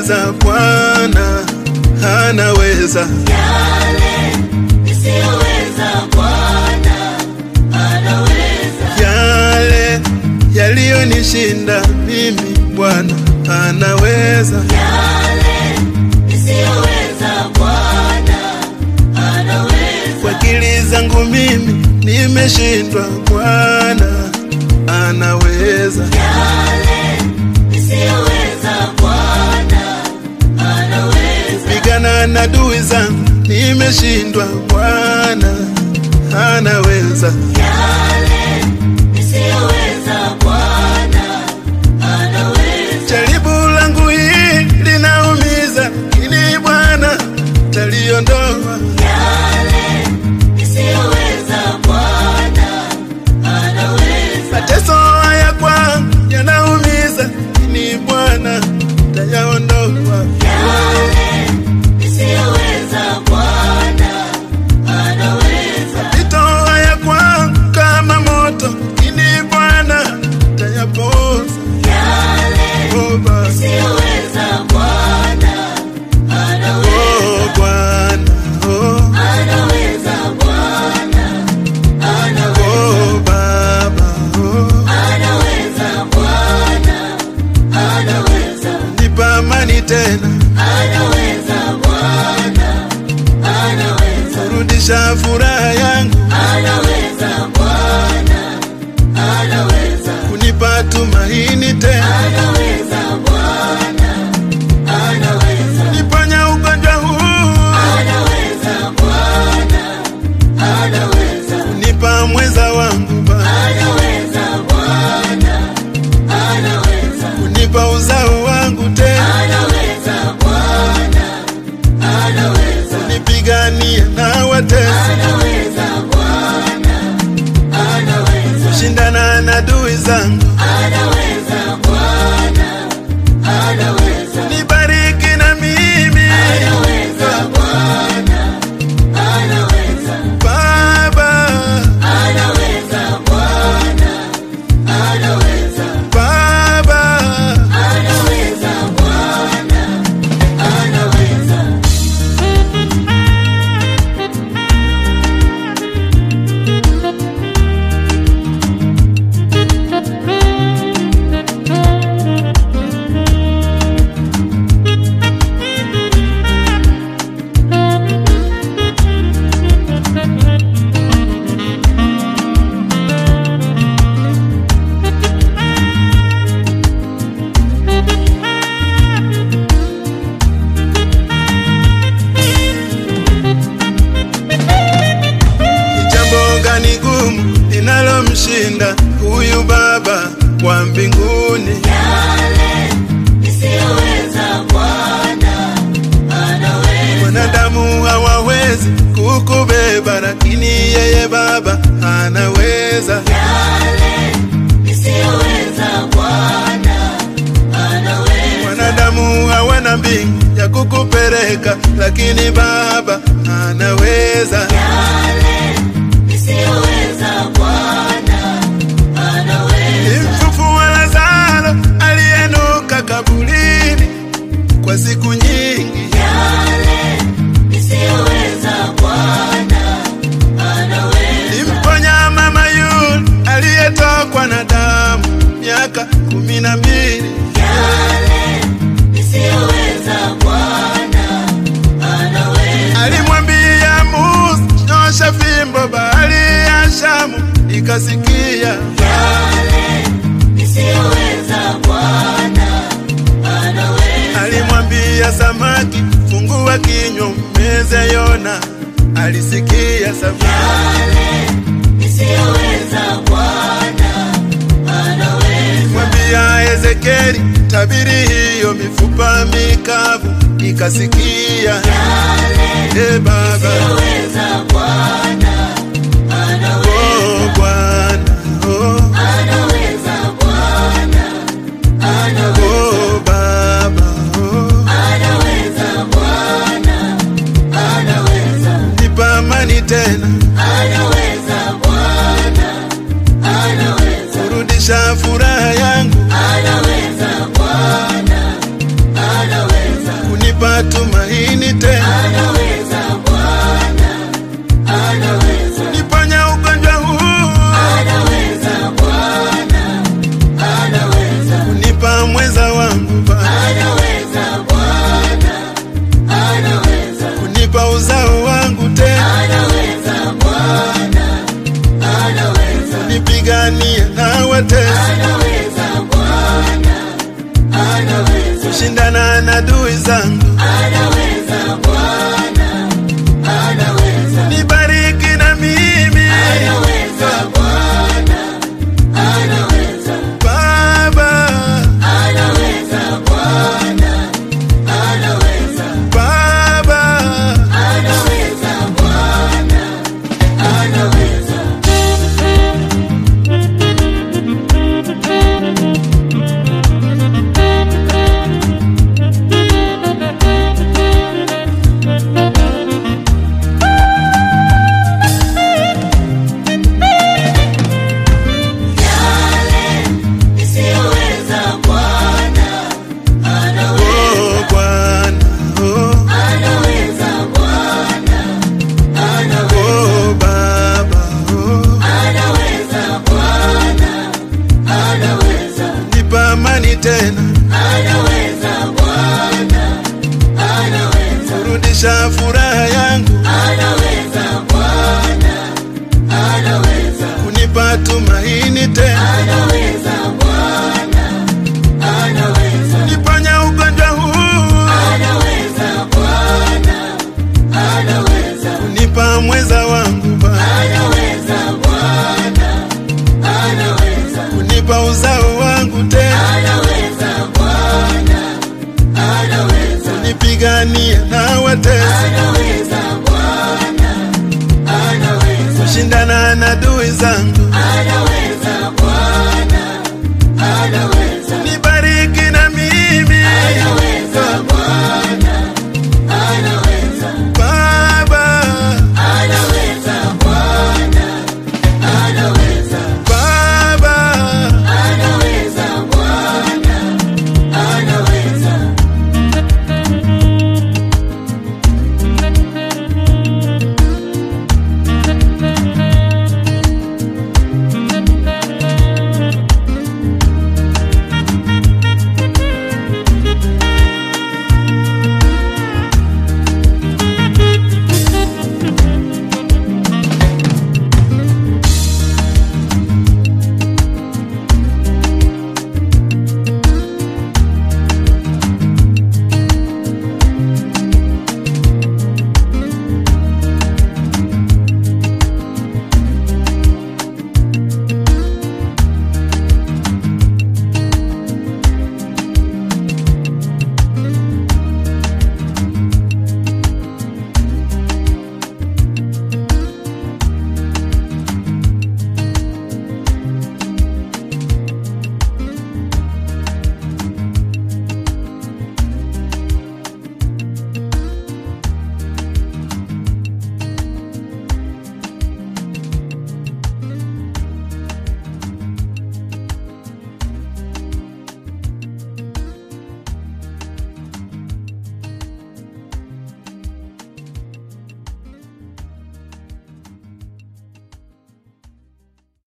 nisiyoweza Bwana anaweza. Yale nisiyoweza Bwana anaweza. Yale yaliyonishinda mimi Bwana anaweza. Yale nisiyoweza Bwana anaweza. Kwa akili zangu mimi nimeshindwa, Bwana anaweza. Yale nisiyoweza Bwana anaweza. Pigana na adui zangu nimeshindwa, Bwana anaweza. Yale nisiyoweza Bwana anaweza. Jaribu langu hili linaumiza, ili Bwana taliondoa. Yale nisiyoweza Bwana anaweza. Mateso haya kwangu yanaumiza, ili Bwana tayaondoa. Yale nisiyoweza Bwana anaweza. Mapito haya kwangu kama moto, ili Bwana tayapoza. Yale Oh, Baba. nisiyoweza Bwana anaweza. Oh, Bwana. Oh, Anaweza Bwana anaweza. oh, Baba. Oh, Anaweza Bwana anaweza. nipa amani tena, Anaweza Bwana anaweza. rudisha furaha yangu, Anaweza Bwana anaweza. kunipa tumaini tena, Anaweza Bwana anaweza. niponya ugonjwa huu, Anaweza Bwana anaweza. kunipa mwenza wangu Baba, Anaweza Bwana anaweza. kunipa uzao wangu tena, Anaweza Bwana anaweza. nipiganie na watesi, Anaweza Bwana anaweza. shindana na adui zangu, Anaweza Bwana anaweza. nibariki na mimi Anaweza Bwana anaweza. Baba, Anaweza Bwana anaweza. Baba. Anaweza Bwana anaweza. Ni jambo gani gumu linalomshinda huyu Baba wa mbinguni? Yale nisiyoweza Bwana anaweza. Wanadamu hawawezi kukubeba, lakini yeye Baba anaweza. Yale nisiyoweza Bwana anaweza. Wanadamu hawana mbingu ya kukupeleka, lakini Baba anaweza. Yale nisiyoweza Bwana anaweza. Nimfufua Lazaro aliyenuka kaburini kwa siku nyingi. Yale nisiyoweza Bwana anaweza. Nimponya mama yule aliyetokwa na damu miaka kumi na mbili. Yale nisiyoweza Bwana anaweza. Alimwambia Musa, nyosha fimbo, bahari ya Shamu ikasikia. Yale nisiyoweza Bwana anaweza. Alimwambia samaki, fungua kinywa, mmeze Yona, alisikia samaki. Yale nisiyoweza Bwana anaweza. Mwambia Ezekieli, tabiri hiyo mifupa mikavu ikasikia. Yale E Baba, nisiyoweza Bwana anaweza. oh Bwana, oh, Anaweza Bwana anaweza. oh Baba, oh, Anaweza Bwana anaweza. nipa amani tena, Anaweza Bwana anaweza. kurudisha furaha yangu, Anaweza Bwana anaweza. kunipa tumaini tena, anaweza Bwana, anaweza, niponya ugonjwa huu, anaweza Bwana, anaweza, kunipa mwenza wangu Baba, anaweza Bwana, anaweza, kunipa uzao wangu tena, anaweza Bwana, anaweza, nipiganie na watesi, anaweza Bwana, anaweza, shindana na adui zangu, anaweza Bwana, anaweza, nibariki na mimi anaweza Bwana, anaweza, Baba, anaweza Bwana, anaweza, Baba, anaweza Bwana, anaweza. Yale nisiyoweza Bwana anaweza, oh Bwana, oh, anaweza Bwana, anaweza, oh Baba, oh, anaweza Bwana, anaweza, nipa amani tena, anaweza Bwana, anaweza, rudisha furaha yangu, anaweza Bwana, anaweza, kunipa tumaini tena, anaweza Bwana, anaweza. niponya ugonjwa huu, Anaweza Bwana, anaweza, kunipa mwenza wangu Baba, anaweza Bwana, anaweza, kunipa uzao wangu tena, anaweza Bwana, anaweza, nipiganie na